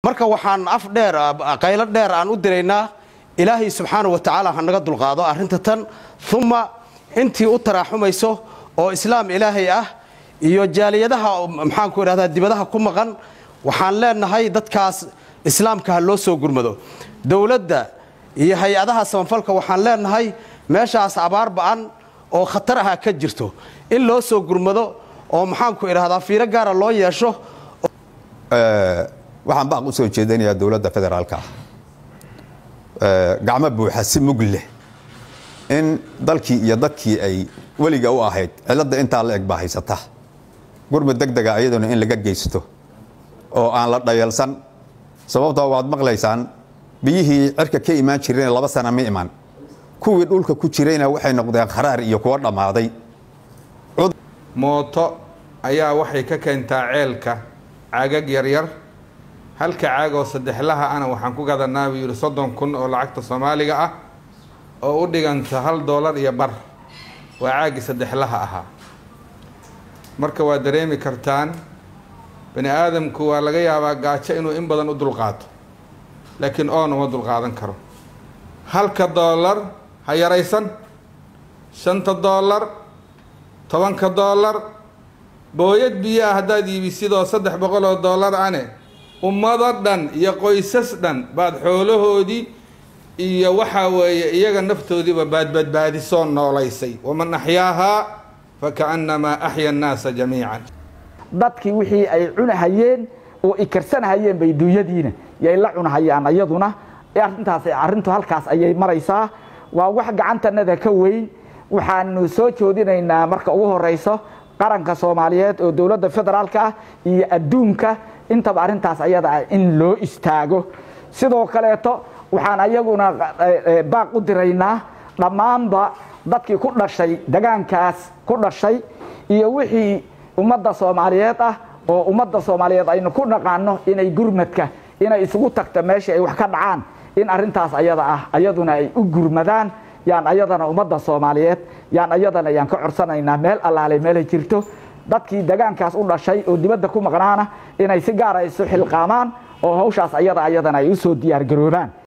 marka waxaan af dheer qaylo dheer aan u diraynaa ilaahay subxaana wa tacaala ha naga dulqaado arrinta tan uma intii u taraaxumayso oo islaam ilaahay ah iyo jaaliyadaha maxaanku idhahdaa dibadaha ku maqan waxaan leenahay dadkaas islaamka ha loo soo gurmado dowladda iyo hay-adaha samafalka waxaan leenahay meeshaas abaar ba'an oo khatar aha ka jirto in loo soo gurmado oo maxaanku idhahdaa fiiro gaara loo yeesho waxaan baaq u soo jeedinayaa dowladda federaalka ah gacmo buuxa si mug leh in dalkii iyo dadkii ay weliga u ahayd cilladda intaa la eg baa haysata gurmud deg dega ayaduna in laga geysto oo aan la dhayalsan sababtoo waad maqlaysaan biyihii cirka ka imaan jireen laba sana ma iman kuwii dhulka ku jirayna waxay noqdeen kharaar iyo kuwo dhammaaday mooto ayaa waxay ka keentaa ceelka caagag yaryar halka caag oo saddexlaha ana waxaan ku gadanaa buu yidhi soddon kun oo lacagta soomaaliga ah oo u dhiganta hal doolar iyo bar waa caagii saddexlaha ahaa marka waa dareemi kartaan bani aadamku waa laga yaabaa gaajo inuu in badan u dulqaato laakiin oon uma dulqaadan karo halka doolar ha yaraysan shanta doolar tobanka doolar booyad biyo ah haddaad iibisidoo saddex boqol oo doolar ane ummado dhan iyo qoysas dhan baad xoolahoodii iyo waxaa weeye iyaga naftoodiiba baadbadbaadisoo noolaysay waman axyaahaa fakaannamaa axya annaasa jamiican dadkii wixii ay cunahayeen oo ikarsanahayeen bay dunyadiina yay la cunahayaan ayaduna arintaas arrintu halkaas ayay maraysaa waa wax gacantanada ka weyn waxaanu soo joodinaynaa marka ugu horeyso qaranka soomaaliyeed oo dowladda federaalka ah iyo adduunka intaba arrintaas ayada ah in loo istaago sidoo kaleeto waxaan ayaguna baaq u diraynaa dhammaanba dadkii ku dhashay degaankaas ku dhashay iyo wixii ummadda soomaaliyeed ah oo ummadda soomaaliyeed aynu ku dhaqaano inay gurmadka inay isugu tagta meeshii ay wax ka dhacaan in arrintaas ayada ah ayaduna ay u gurmadaan yaan ayadana ummadda soomaaliyeed yaan ayadana yaan ka codsanaynaa meel allaale meelay jirto dadkii degaankaas u dhashay oo dibadda ku maqnaana inay si gaara isu xilqaamaan oo hawshaas ayada ayadana ay u soo diyaargaroobaan